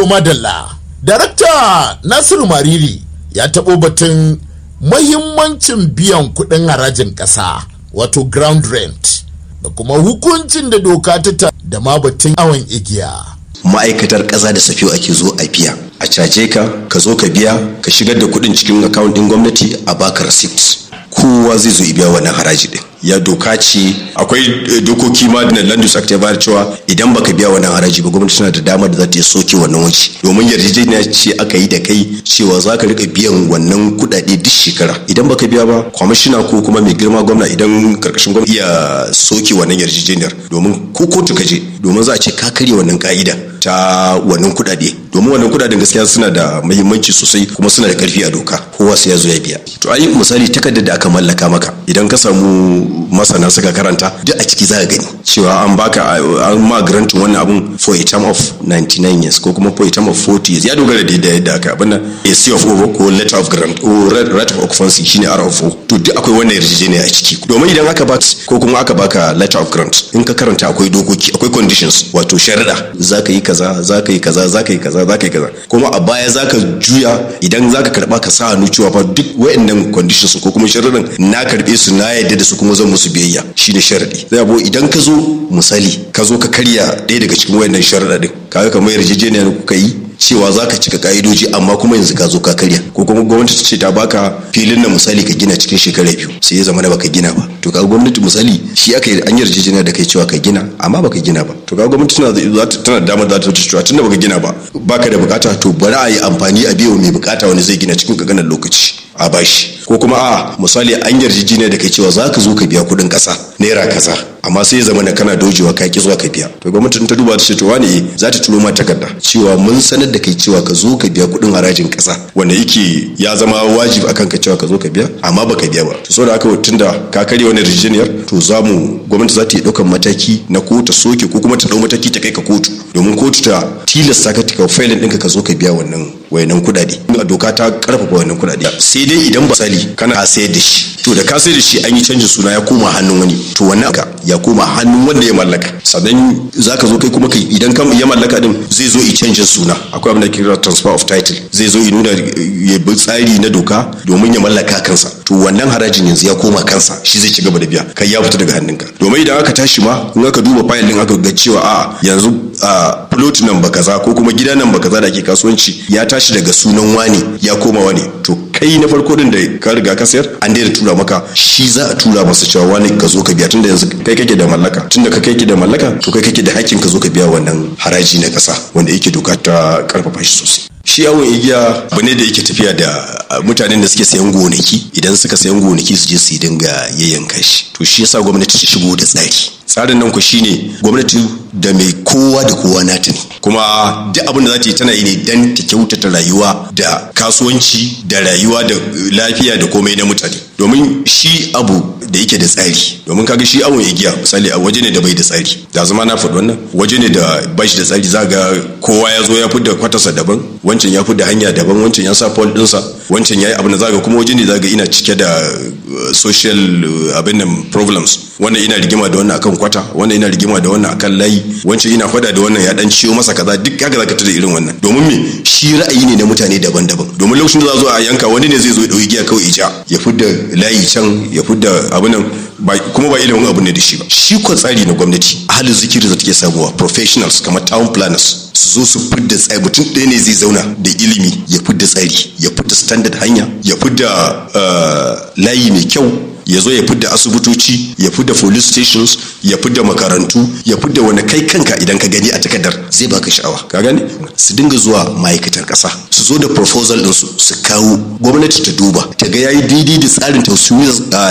to madalla darakta nasiru mariri ya taɓo batun mahimmancin biyan kuɗin harajin ƙasa wato ground rent da kuma hukuncin da doka ta da ma batun awon igiya ma'aikatar ƙasa da safiyo ake zo a biya a caje ka ka zo ka biya ka shigar da kuɗin cikin akawun ɗin gwamnati a baka receipt kowa zai zo biya wannan haraji ɗin ya doka ce akwai dokoki ma da land use act ya bayar cewa idan baka biya wannan haraji ba gwamnati tana da damar da za ta soke wannan waje domin yarjejeniya ce aka yi da kai cewa za ka rika biyan wannan kuɗaɗe duk shekara idan baka biya ba kwamishina ko kuma mai girma gwamna idan karkashin gwamnati iya soke wannan yarjejeniyar domin ko kotu ka je domin za a ce ka karya wannan ka'ida ta wannan kuɗaɗe domin wannan kuɗaɗen gaskiya suna da muhimmanci sosai kuma suna da karfi a doka kowa sai ya zo ya biya to ayi misali takardar da aka mallaka maka idan ka samu masana suka karanta duk a ciki za ka gani cewa an baka an ma grantin wannan abun for a term of 99 years ko kuma for a term of 40 years ya dogara da yadda aka abin nan a C of O ko letter of grant ko right of occupancy shine R of O to duk akwai wannan yarjejeniya a ciki domin idan aka baka ko kuma aka baka letter of grant in ka karanta akwai dokoki akwai conditions wato sharuɗa za ka yi kaza za ka yi kaza za ka yi kaza za ka yi kaza kuma a baya za ka juya idan za ka karɓa ka sa hannu cewa fa duk wayannan conditions ko kuma sharuɗan na karɓe su na yadda da su kuma zan musu biyayya shine sharadi zai abu idan ka zo misali ka zo ka karya ɗaya daga cikin wayannan sharuɗa din kaga kamar yarjejeniya kuka yi cewa za ka cika ka'idoji amma kuma yanzu ka zo ka karya ko kuma gwamnati ta ce ta baka filin na misali ka gina cikin shekara biyu sai ya zama na baka gina ba to kaga gwamnati misali shi aka yi an yarjejeniya da kai cewa ka gina amma baka gina ba to kaga gwamnati tana tana da damar za ta cewa tunda baka gina ba baka da bukata to bari a yi amfani a biyo mai bukata wani zai gina cikin kaganan lokaci a bashi ko kuma a misali an yarjejeniya da kai cewa za ka zo ka biya kuɗin ƙasa naira kaza amma sai ya zama na kana dojewa ka ki zuwa ka biya to gwamnatin ta duba ta ce to wani za ta turo ma takarda cewa mun sanar da kai cewa ka zo ka biya kuɗin harajin ƙasa wanda yake ya zama wajibi akan ka cewa ka zo ka biya amma baka biya ba to saboda haka tunda ka karya wannan yarjejeniyar to za mu gwamnati za ta yi ɗaukan mataki na ko ta soke ko kuma ta ɗau mataki ta kai ka kotu domin kotu ta tilasta ka ka failin ɗinka ka zo ka biya wannan wayannan kuɗaɗe a doka ta karfafa wayannan kuɗaɗe sai dai idan misali kana sayar da shi to da ka sayar da shi an yi canjin suna ya koma hannun wani to wannan ka ya koma hannun wanda ya mallaka sannan zaka zo kai kuma kai idan kan ya mallaka din zai zo i canjin suna akwai abin da kira transfer of title zai zo i nuna ya bi tsari na doka domin ya mallaka kansa to wannan harajin yanzu ya koma kansa shi zai ci gaba da biya kai ya fita daga hannunka domin idan aka tashi ma in aka duba fayil din aka ga cewa a yanzu a plot nan ba kaza ko kuma gida nan ba kaza da ke kasuwanci ya tashi daga sunan wani ya koma wani to kai na farko din da ka riga ka sayar an daina tura maka shi za a tura masa cewa wani ka zo ka biya tunda yanzu kai kake da mallaka tunda ka kai da mallaka to kai kake da hakkin ka zo ka biya wannan haraji na kasa wanda yake doka ta karfafa shi sosai shi yawon igiya abu ne da yake tafiya da mutanen da suke sayan gonaki idan suka sayan gonaki su je su dinga yayyanka shi to shi yasa gwamnati ta shigo da tsari tsarin nan ku shine gwamnati da mai kowa da kowa nata ne kuma duk abin da za ta yi tana yi ne dan ta kyautata rayuwa da kasuwanci da rayuwa da lafiya da komai na mutane domin shi abu da yake da tsari domin kaga shi awon igiya misali a waje ne da bai da tsari da zama na faɗi wannan waje ne da ba shi da tsari za ga kowa ya zo ya fidda kwatarsa daban wancan ya fidda hanya daban wancan ya sa pol ɗinsa wancan ya yi abin da za ga kuma waje ne za ga ina cike da social abin nan problems wannan ina rigima da wannan akan kwata wannan ina rigima da wannan akan layi wancan ina faɗa da wannan ya dan ciwo masa kaza duk kaga zaka tada irin wannan domin me shi ra'ayi ne na mutane daban-daban domin lokacin da za zo a yanka wani ne zai zo ya dauki giya kawai ja ya fidda layi can ya fidda abin nan kuma ba ilimin abu ne da shi ba shi ko tsari na gwamnati ahalin zikiri da take samuwa professionals kamar town planners su zo su fidda tsari mutum ɗaya ne zai zauna da ilimi ya fidda tsari ya fidda standard hanya ya fidda layi mai kyau ya zo ya fidda asibitoci ya fidda police stations ya fidda makarantu ya fidda wani kai kanka idan ka gani a takardar zai baka sha'awa ka gani su dinga zuwa ma'aikatar ƙasa su zo da proposal ɗinsu su kawo gwamnati ta duba ta ga yayi daidai da tsarin